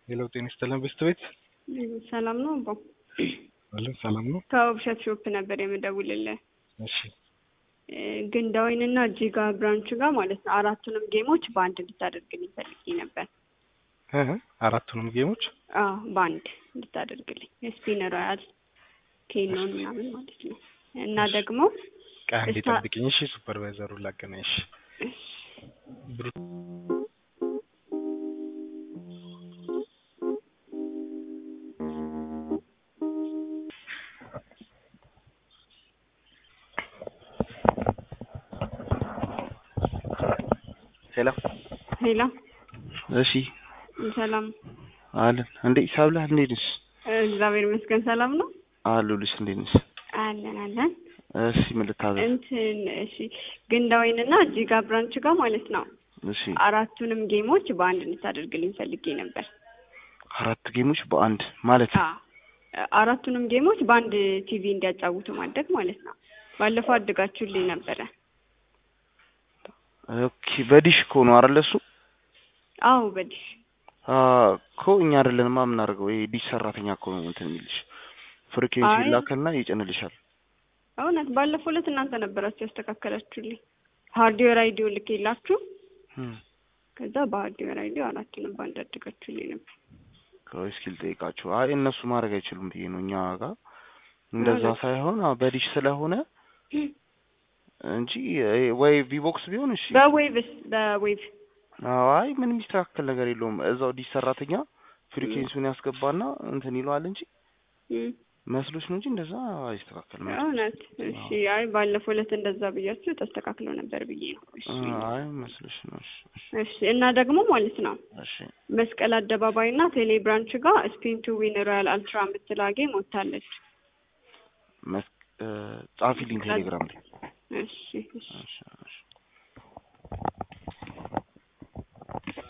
ሄሎ ጤና ይስጥልን በስት ቤት ሰላም ነው አባ አለን ሰላም ነው። ከውብሸት ሾፕ ነበር የምደውልልህ። እሺ ግንዳወይን እና ጂጋ ብራንች ጋር ማለት ነው አራቱንም ጌሞች በአንድ እንድታደርግልኝ ፈልጌ ነበር። እ አራቱንም ጌሞች አዎ በአንድ እንድታደርግልኝ የስፒን ሮያል ኬኖን ምናምን ማለት ነው እና ደግሞ ቃ እንዴ እስታ- ጠብቅኝ። እሺ ሱፐርቫይዘሩን ላገናኝሽ። ብሩ ሄሎ ሄላ እሺ ሰላም አለን እንዴ ሳብላ እንዴት ነሽ? እግዚአብሔር ይመስገን ሰላም ነው አሉልሽ እንዴት ነሽ? አለን አለን እሺ ምን ልታዘዝ? እንትን እሺ ግንዳወይን እና ጂጋ ብራንች ጋር ማለት ነው እሺ አራቱንም ጌሞች በአንድ እንድታደርግልኝ ፈልጌ ነበር። አራት ጌሞች በአንድ ማለት አ አራቱንም ጌሞች በአንድ ቲቪ እንዲያጫውቱ ማድረግ ማለት ነው። ባለፈው አድጋችሁልኝ ነበረ። ኦኬ በዲሽ እኮ ነው አይደል እሱ? አዎ በዲሽ አ እኮ እኛ አይደለንማ የምናደርገው ይሄ ዲሽ ሰራተኛ እኮ ነው እንትን የሚልሽ ፍሪኩዌንሲ አይ። ይላከልና ይጭንልሻል። እውነት ባለፈው ዕለት እናንተ ነበራችሁ ያስተካከላችሁልኝ። ሃርድዌር አይዲዮ ልኬላችሁ እም ከዛ በሃርድዌር አይዲዮ አራቱንም በአንድ አድጋችሁልኝ ነበር። ቆይ እስኪ ልጠይቃችሁ። አይ እነሱ ማድረግ አይችሉም ብዬ ነው እኛ ጋር እንደዛ ማለት? ሳይሆን አዎ በዲሽ ስለሆነ እንጂ ይሄ ወይ ቪቦክስ ቢሆን እሺ በዌቭስ በዌቭ አዎ አይ ምንም የሚስተካከል ነገር የለውም። እዛው ዲሽ ሰራተኛ ፍሪኩዌንሲውን ያስገባና እንትን ይለዋል እንጂ እም፣ መስሎች ነው እንጂ እንደዛ አይስተካከልም። እውነት እሺ። አይ ባለፈው ዕለት እንደዛ ብያችሁ ተስተካክሎ ነበር ብዬ ነው። እሺ አይ መስሎች ነው። እሺ እሺ፣ እሺ። እና ደግሞ ማለት ነው እሺ መስቀል አደባባይ እና ቴሌ ብራንች ጋር ስፒን ቱ ዊን ሮያል አልትራ የምትል ጌም ወጥታለች። መስ እ ጻፊልኝ ቴሌግራም ላይ እሺ እሺ እሺ